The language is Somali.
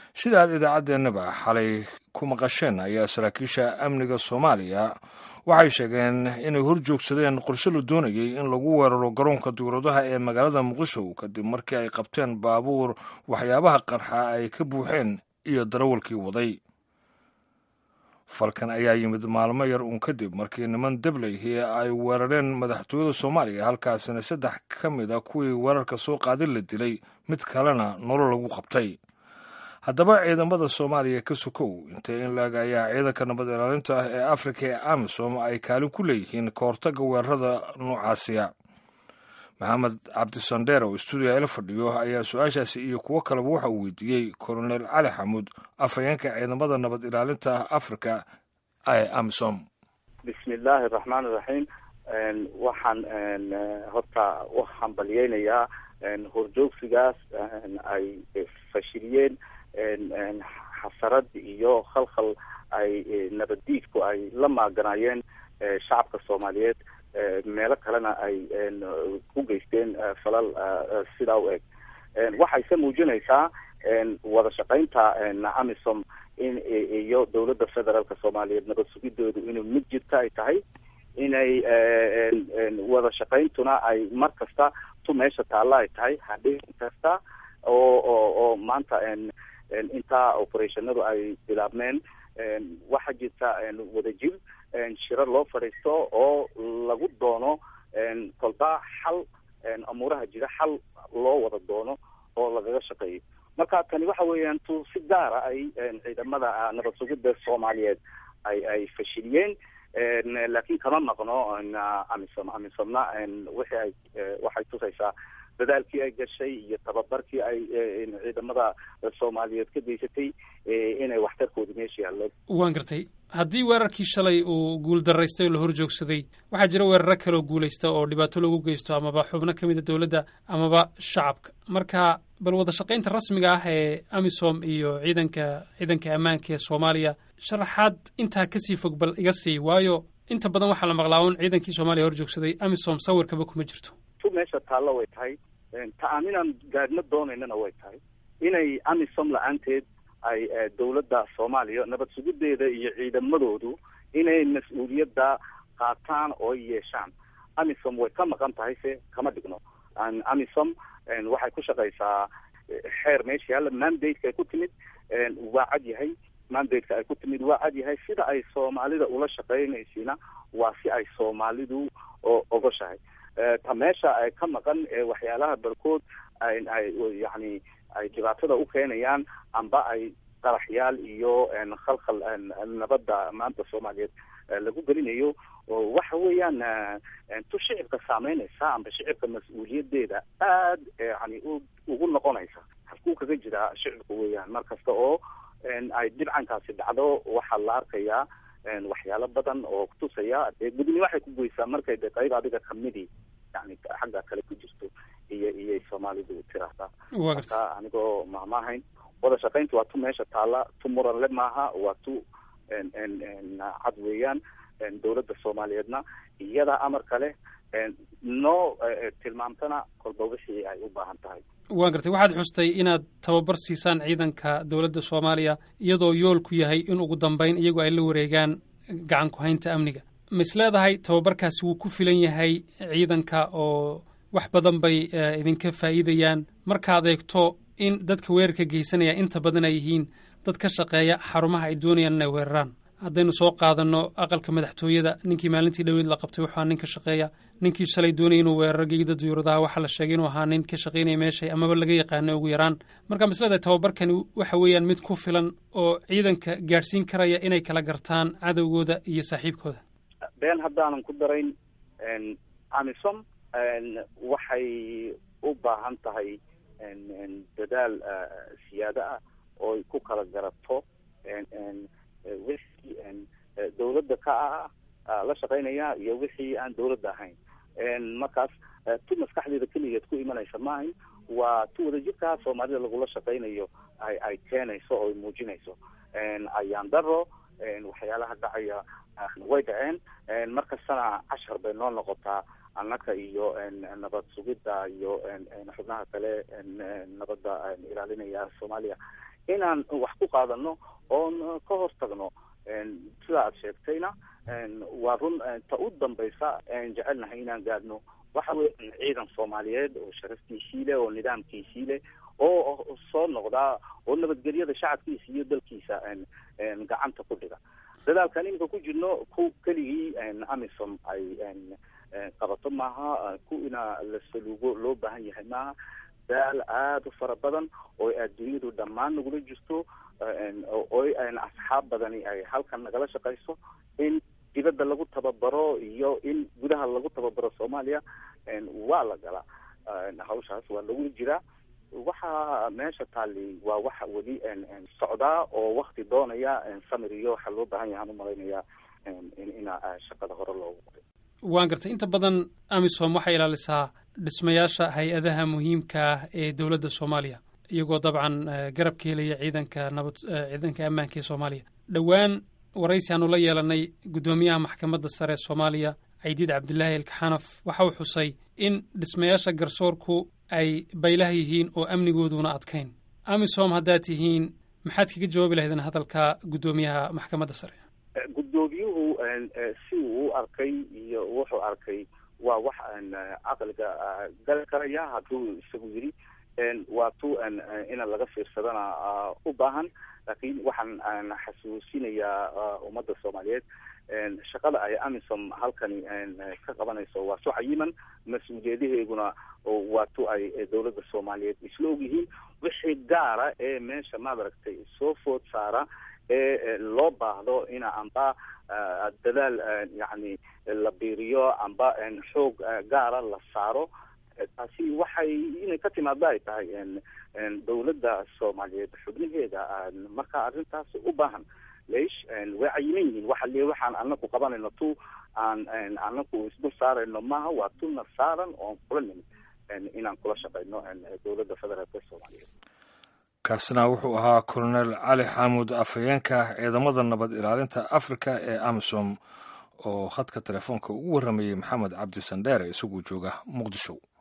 sida aad idaacaddeenaba xalay ku maqasheen ayaa saraakiisha amniga soomaaliya waxay sheegeen inay horjoogsadeen qorshe la doonayay in lagu weeraro garoonka diwradaha ee magaalada muqdisho kadib markii ay qabteen baabuur waxyaabaha qarxa ay ka buuxeen iyo darawalkii waday falkan ayaa yimid maalmo yar uun kadib markii niman dableyhi ay weerareen madaxtooyada soomaaliya halkaasina saddex ka mid a kuwii weerarka soo qaadin la dilay mid kalena nolol lagu qabtay haddaba ciidamada soomaaliya ka sokow intee in laeg ayaa ciidanka nabad ilaalinta ah ee afrika ee amisom ay kaalin ku leeyihiin ka hortagga weerarada noocaasiya maxamed cabdisandheer oo stuudiga ila fadhiyo ayaa su-aashaasi iyo kuwo kaleba waxa uu weydiiyey kolonel cali xamuud afhayeenka ciidamada nabad ilaalinta afrika ee amisom bismi illaahi araxmaan iraxiim waxaan horta u hambalyeynayaa horjoogsigaas ay fashiliyeen xasarad iyo khalkhal ay nabaddiidku ay la maaganaayeen shacabka soomaaliyeed meelo kalena ay ku geysteen falal sidaa u eg waxayse muujinaysaa wada shaqaynta amisom in iyo dowladda federaalka soomaaliyeed nabad sugidoodu inuu mid jirta ay tahay inay wada shaqayntuna ay mar kasta tu meesha taalla ay tahay hadhin kasta oo oo oo maanta intaa operationadu ay bilaabmeen waxaa jirta wadajir shiro loo fadhiisto oo lagu doono kolba xal amuuraha jira xal loo wada doono oo lagaga shaqeeyo marka tani waxa weeyaan tu si gaara ay ciidamada nabad sugidda soomaaliyeed ay ay fashiliyeen laakiin kama maqno amisom amisomna wixii ay waxay tusaysaa dadaalkii ay gashay iyo tababarkii ay ciidamada soomaaliyeed ka geysatay inay waxtarkooda meesha yaallo waan gartay haddii weerarkii shalay uu guul daraystay oo la hor joogsaday waxaa jira weeraro kaleoo guulaysta oo dhibaato lagu geysto amaba xubno ka mida dowladda amaba shacabka marka bal wada shaqaynta rasmiga ah ee amisom iyo ciidanka ciidanka ammaanka ee soomaaliya sharaxaad intaa kasii fog bal iga sii waayo inta badan waxaa la maqlaa un ciidankii soomaaliya hor joogsaday amisom sawirkaba kuma jirto tu meesha taallo way tahay ta aaninaan gaadhno doonaynana way tahay inay amisom la-aanteed ay dowladda soomaaliya nabad sugideeda iyo ciidamadoodu inay mas-uuliyadda qaataan oo yeeshaan amisom way ka maqan tahay se kama dhigno amisom waxay ku shaqaysaa xeer meesha yaalla mandate ay ku timid waa cad yahay mandate-ka ay ku timid waa cad yahay sida ay soomaalida ula shaqeynaysiina waa si ay soomaalidu ogoshahay ta meesha ay ka maqan waxyaalaha barkood ay ay yani ay dhibaatada u keenayaan amba ay qaraxyaal iyo khalkhal nabadda maanta soomaaliyeed lagu gelinayo waxa weeyaan tu shicibka saameynaysa amba shicibka mas-uuliyadeeda aad yani ugu noqonaysa halkuu kaga jiraa shicibka weeyaan mar kasta oo ay dhibcankaasi dhacdo waxaa la arkayaa waxyaalo badan oo kutusaya dee gudni waxay ku goysaa markay de qayb adiga kamidii yani xagga kale ku jirto iyo iyay soomaalidu tiraahdaa marka anigoo mahmaahayn wada shaqaynta waa tu meesha taalla tu muranle maaha waa tu cad weeyaan dowladda soomaaliyeedna iyada amar kale noo tilmaamtana kolba wixii ay u baahan tahay waan gartay waxaad xustay inaad tababar siisaan ciidanka dowladda soomaaliya iyadoo yoolku yahay in ugu dambeyn iyagu ay la wareegaan gacan ku-haynta amniga ma is leedahay tababarkaasi wuu ku filan yahay ciidanka oo wax badan bay idinka faa'iidayaan markaad eegto in dadka weerarka geysanaya inta badan ay yihiin dad ka shaqeeya xarumaha ay doonayaan inay weeraraan haddaynu soo qaadanno aqalka madaxtooyada ninkii maalintii dhoweyd la qabtay wuxuu ahaa nin ka shaqeeya ninkii shalay doonaya inuu weeraro geegida duyuuradaha waxaa la sheegay inuu ahaa nin ka shaqaynaya meeshay amaba laga yaqaano ugu yaraan marka maslada tababarkani waxa weeyaan mid ku filan oo ciidanka gaadhsiin karaya inay kala gartaan cadowgooda iyo saaxiibkooda been haddaanan ku darayn amisom waxay u baahan tahay dadaal siyaado ah oo ay ku kala garato wixii dawladda ka ah la shaqaynaya iyo wixii aan dawladda ahayn markaas tu maskaxdeeda keligeed ku imanaysa maahayn waa tu wadajirkaa soomaalida lagula shaqaynayo ay ay keenayso oo ay muujinayso ayaan daro waxyaalaha dhacaya way dhaceen markastana cashar bay noo noqotaa annaka iyo nabad sugidda iyo xubnaha kale nabadda ilaalinaya soomaaliya inaan wax ku qaadano oon ka hortagno sida aad sheegtayna waa run ta u dambaysa jecelnahay inaan gaadhno waxa weya ciidan soomaaliyeed oo sharaftiisii leh oo nidaamkiisii leh oo soo noqdaa oo nabadgelyada shacabkiisa iyo dalkiisa gacanta ku dhiga dadaalkan iminka ku jirno ku keligii amisom ay qabato maaha ku ina la saluugo loo baahan yahay maaha daal aada u fara badan oo adduunyadu dhammaan nagula jirto oo asxaab badani ay halkan nagala shaqayso in dibadda lagu tababaro iyo in gudaha lagu tababaro soomaaliya waa la galaa hawshaas waa lagula jiraa waxa meesha taali waa waxa weli socdaa oo wakti doonaya samir iyo waxaa loo baahan yahaan umalaynaya ina shaqada hore loogu qoray waan gartay inta badan amisom waxay ilaalisaa dhismayaasha hay-adaha muhiimka ah ee dowladda soomaaliya iyagoo dabcan garab ka helaya ciidanka nabad ciidanka ammaanka ee soomaaliya dhowaan waraysi aanu la yeelanay guddoomiyaha maxkamadda sare ee soomaaliya caydiid cabdilaahi elkaxanaf waxa uu xusay in dhismayaasha garsoorku ay baylaha yihiin oo amnigooduna adkayn amisom haddaad tihiin maxaad kaga jawaabi lahaydeen hadalka guddoomiyaha maxkamadda sare guddoomiyuhu si uu u arkay iyo wuxuu arkay waa wax caqliga gali karaya hadduu isagu yidhi waa tu ina laga fiirsadana u baahan laakiin waxaan xasuusinayaa ummadda soomaaliyeed shaqada ay amisom halkani ka qabanayso waa su cayiman mas-uuliyadaheeguna waa tu ay dowladda soomaaliyeed isla ogyihiin wixii gaara ee meesha maad aragtay soo food saara ee loo baahdo ina amba dadaal yani la biiriyo amba xoog gaara la saaro taasi waxay inay ka timaado ay tahay dowladda soomaaliyeed xubnaheeda marka arrintaas u baahan leish way cayiman yihiin waxa le waxaan anaku qabanayno tu aan anaku isdul saarayno maaha waa tuna saaran oon kula nimid inaan kula shaqayno dowladda federaalka soomaaliyeed kaasina wuxuu ahaa colonel cali xaamud afhayeenka ciidamada nabad ilaalinta africa ee amisom oo khadka telefoonka ugu warramayey maxamed cabdi sandheere isaguu jooga muqdisho